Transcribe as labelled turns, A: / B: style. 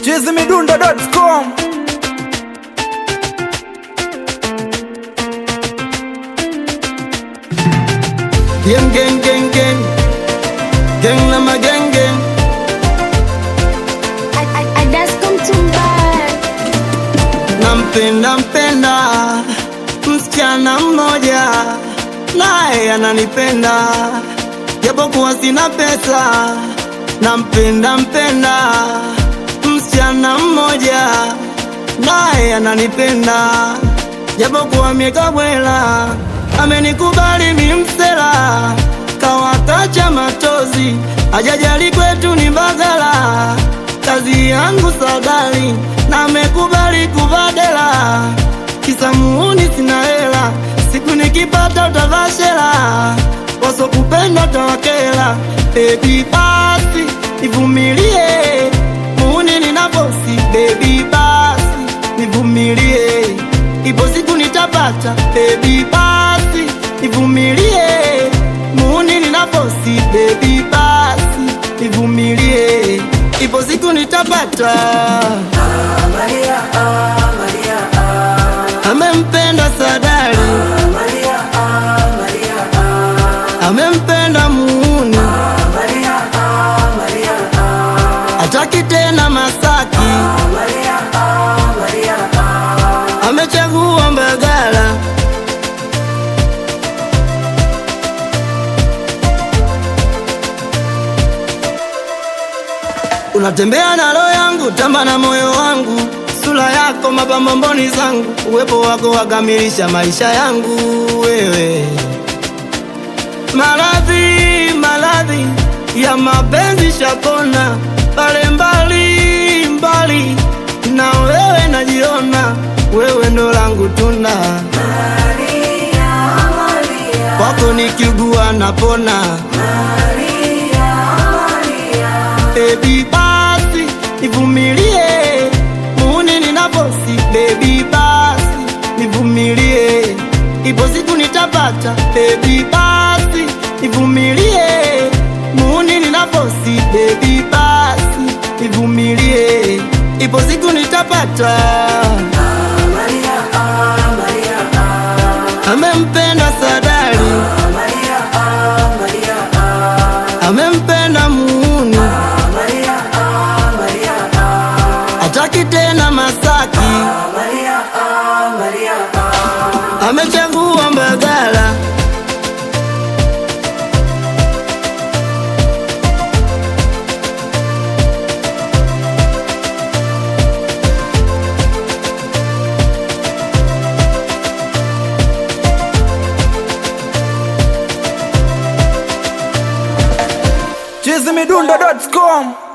A: chizimidundo.com
B: Gang gang gang gang Gang lama gang gang Nampenda mpenda msichana mmoja naye ananipenda japokuwa sina pesa nampenda mpenda msichana mmoja naye ananipenda japokuwa miekabwela amenikubali mimsela kawatacha matozi ajajali kwetu ni Mbagala kazi yangu sadali na amekubali kuvadela kisa muuni sina hela siku nikipata utavashela wasokupenda tawakela bebi basi nivumilie muuni ninavosi bebi basi nivumilie ipo siku nitapata bebi basi nivumilie muuni ninavosi bebi basi nivumilie ipo siku nitapata amempenda sadali amempenda muuni ataki tena masaki amechagua mbagala unatembea na roho yangu tamba na moyo wangu sura yako mapambo mboni zangu uwepo wako wakamilisha maisha yangu wewe maradhi maradhi ya mapenzi shapona pale mbali mbali na wewe najiona wewe ndo langu tuna kwako nikiugua napona bebi basi nivumilie muuni ninavosi bebi basi nivumilie ipo siku nitapata bebi basi nivumilie muuni ninavosi bebi basi nivumilie ipo siku nitapata amempenda sadali amempenda muuni ataki tena masaki amechagua mbagala
A: chizimidundo.com